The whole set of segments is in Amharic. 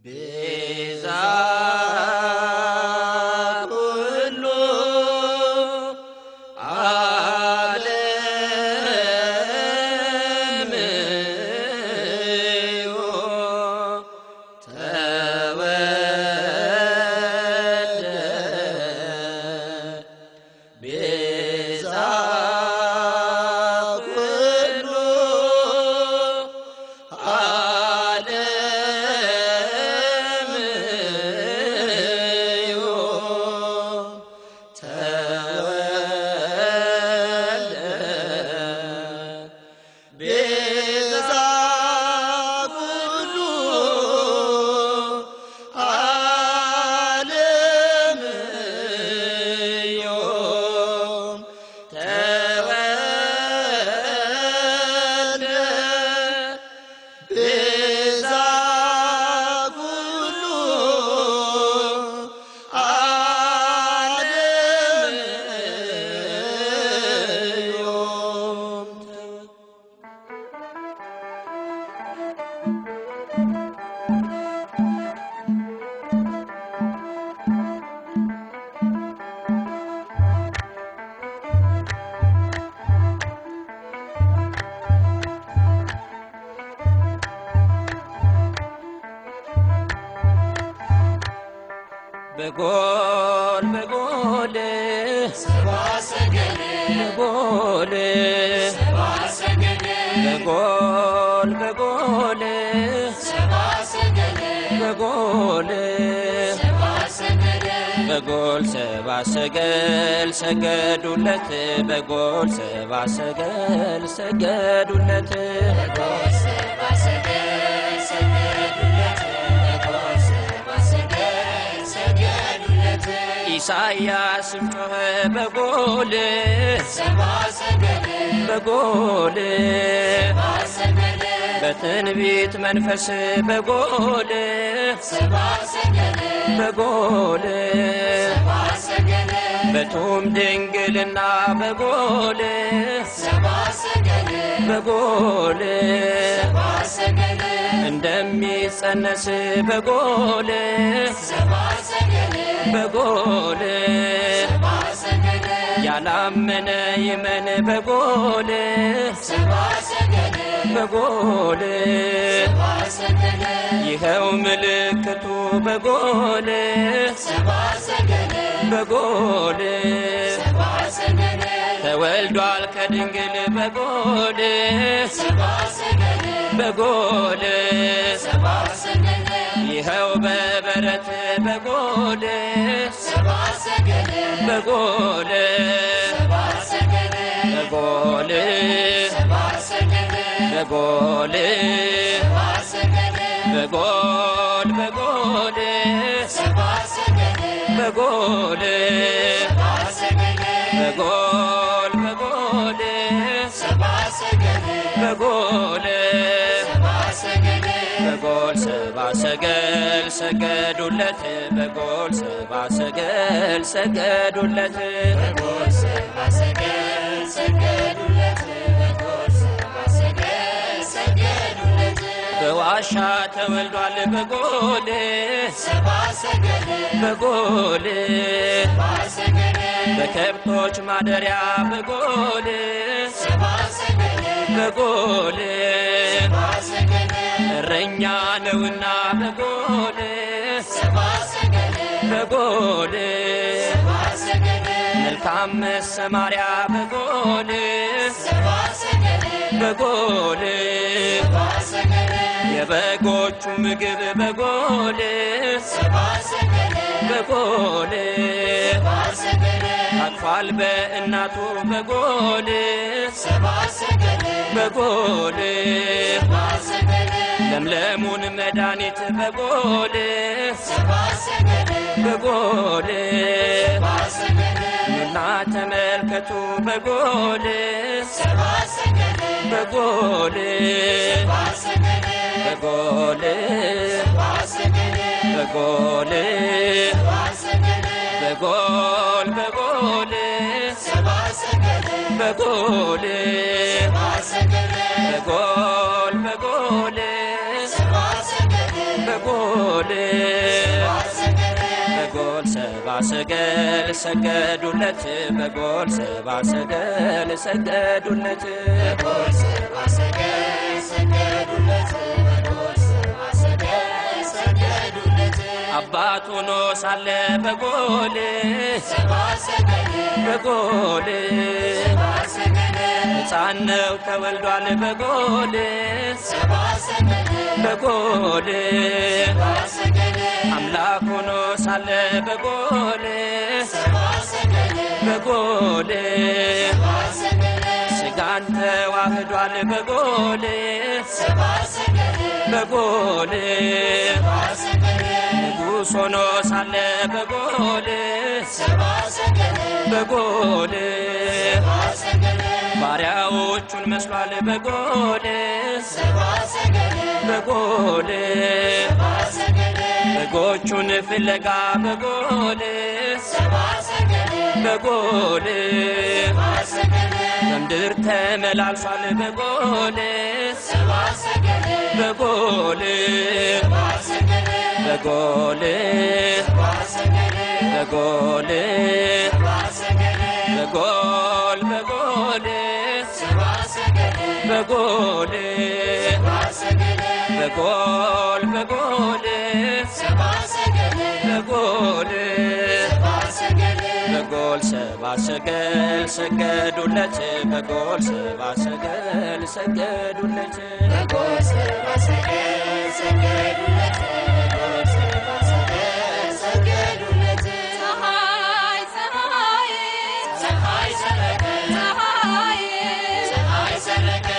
ቤዛ ኩሉ ዓለም እዩ ተወልደ ቤዛ ኩሉ ዓለም እዩ ተወልደ ቤዛ ኩሉ ዓለም እዩ ተወልደ ቤዛ ኩሉ ዓለም እዩ በጎል በጎል በጎል በጎል በጎል በጎል በጎል ሰባ ሰገል ሰገዱለት በጎል ሰባ ሰገል ሰገዱለት ኢሳያስም ጮኸ በጎል በጎል በትንቢት መንፈስ በጎል በጎል በቱም ድንግልና በጎል በጎል እንደሚጸነስ በጎል በጎል ያላመነ ይመን በጎል በጎል ይኸው ምልክቱ በጎል በጎል ተወልዷል ከድንግል በጎል በጎል ይኸው በበረት በጎል በጎል በጎል በጎል በጎል በጎል በጎል በጎል በጎል በጎል በጎል ሰባ ሰገል ሰገዱለት በጎል ሰባ ሰገል ሰገዱለት በዋሻ ተወልዷል በጎል በጎል በከብቶች ማደሪያ በጎል በጎል እረኛ ነውና በጎል በጎል መልካም መሰማሪያ በጎል በጎል የበጎቹ ምግብ በጎል በጎል አቅፏል በእናቱ በጎል በጎል ለምለሙን መድኃኒት በጎል በጎል ኑና ተመልከቱ በጎል በጎል በጎል በጎል በጎል በጎል በጎል በጎል በጎል በጎል በጎል በጎል ሰባ ሰገል ሰገዱለት በጎል ሰባ ሰገል ሰገዱለት አባት ሆኖ ሳለ በጎል በጎል ሕፃን ነው ተወልዷል በጎል በጎል አምላክ ሆኖ ሳለ በጎል በጎል ስጋን ተዋህዷል በጎል በጎል ንጉሥ ሆኖ ሳለ በጎል በጎል ባሪያዎቹን መስሏል በጎል በጎል በጎቹን ፍለጋ በጎል በጎል በምድር ተመላልሷል በጎል በጎል በጎል በጎል በጎል በጎል በጎል በጎል በጎል በጎል በጎል ሰባ ሰገል ሰገዱለት በጎል ሰባ ሰገል ሰገዱለት ፀሐይ ፀሐይ ፀሐይ ሰረቀ ፀሐይ ፀሐይ ሰረቀ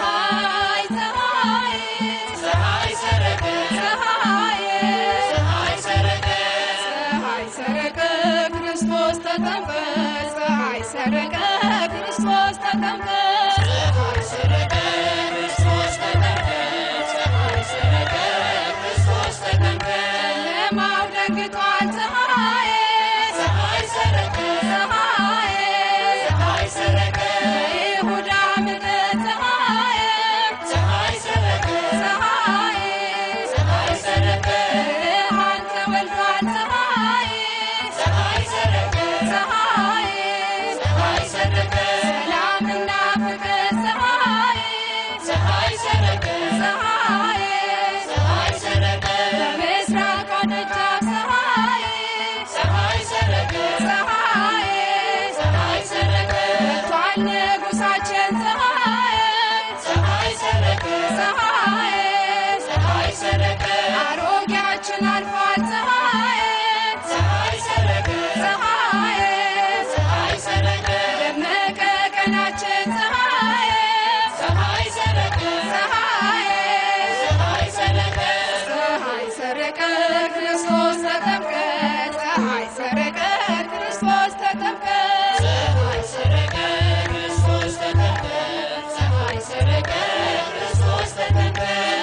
ፀሐይ ፀሐይ ፀሐይ ሰረቀ ፀሐይ ፀሐይ ሰረቀ ፀሐይ ሰረቀ ክርስቶስ ተጠምቀ ፀሐይ ሰረቀ ክርስቶስ ተጠምቀ ፀሐይ ሰረቀ ክርስቶስ ተጠምቀ ፀሐይ ሰረቀ ክርስቶስ ተጠምቀ ጨለማው ደንግጧል ፀሐይ ፀሐይ ሰረቀ ፀሐይ ፀሐይ ሰረቀ በይሁዳ ምድር ፀሐይ ፀሐይ ሰረቀ ፀሐይ ፀሐይ ሰረቀ ብርሃን ተወልዷል ፀሐይ ፀሐይ ሰረቀ ፀሐይ ፀሐይ ሰረቀ ሰላምና ፍቅር ፀሐይ ፀሐይ ሰረቀ ፀሐይ ፀሐይ ሰረቀ በምስራቅ ደጃፍ ፀሐይ ፀሐይ ሰረቀ ፀሐይ ፀሐይ ሰረቀ መጥቷል ንጉሳችን ፀሐይ ፀሐይ ሰረቀ ፀሐይ ፀሐይ ሰረቀ አሮጌያችን አልፏል ፀሐይ ፀሐይ ሰረቀ ፀሐይ ፀሐይ ሰረቀ ደመቀ ቀናችን ፀሐይ ፀሐይ ሰረቀ ፀሐይ ፀሐይ ሰረቀ ፀሐይ ሰረቀ ክርስቶስ ተጠምቀ ፀሐይ ሰረቀ ክርስቶስ ተጠምቀ ፀሐይ ሰረቀ ክርስቶስ ተጠምቀ ፀሐይ ሰረቀ ክርስቶስ ተጠምቀ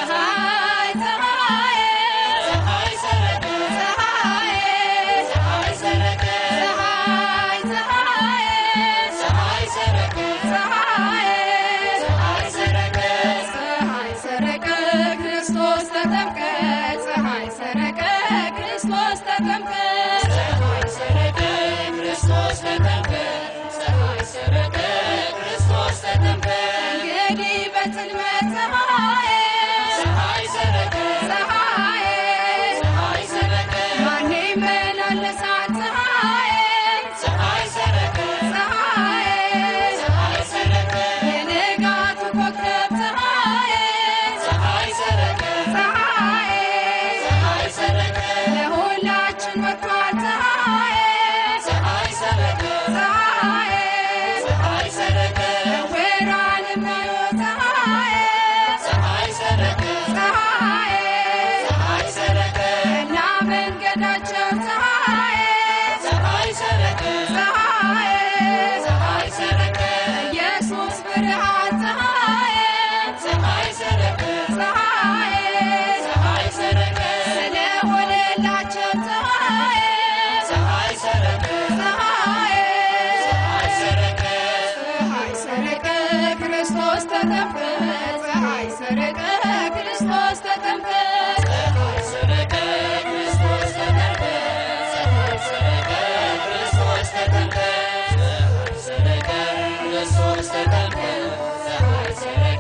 ፀሐይ ፀሐይ ፀሐይ ሰረቀ ፀሐይ ፀሐይ ሰረቀ ፀሐይ ፀሐይ ፀሐይ ሰረቀ ፀሐይ ፀሐይ ሰረቀ ፀሐይ ሰረቀ ክርስቶስ ተጠምቀ ፀሐይ ሰረቀ ክርስቶስ ተጠምቀ ፀሐይ ሰረቀ ክርስቶስ ተጠምቀ ፀሐይ ሰረቀ ክርስቶስ ተጠምቀ እንግዲህ በጽልመት ፀሐይ ፀሐይ ሰረቀ ፀሐይ ፀሐይ ሰረቀ ማን ይመላለሳል ፀሐይ ፀሐይ ሰረቀ ፀሐይ ፀሐይ ሰረቀ የንጋቱ ኮከብ ፀሐይ ፀሐይ ሰረቀ ፀሐይ ፀሐይ ሰረቀ ለሁላችን ወጥቷል ፀሐይ ፀሐይ ሰረቀ ፀሐይ ፀሐይ ሰረቀ ዕውራን የሚያዩ ፀሐይ ፀሐይ ሰረቀ ፀሐይ ፀሐይ ሰረቀ እና መንገዳቸው ፀሐይ ክርስቶስ ተጠምቀ ፀሐይ ሰረቀ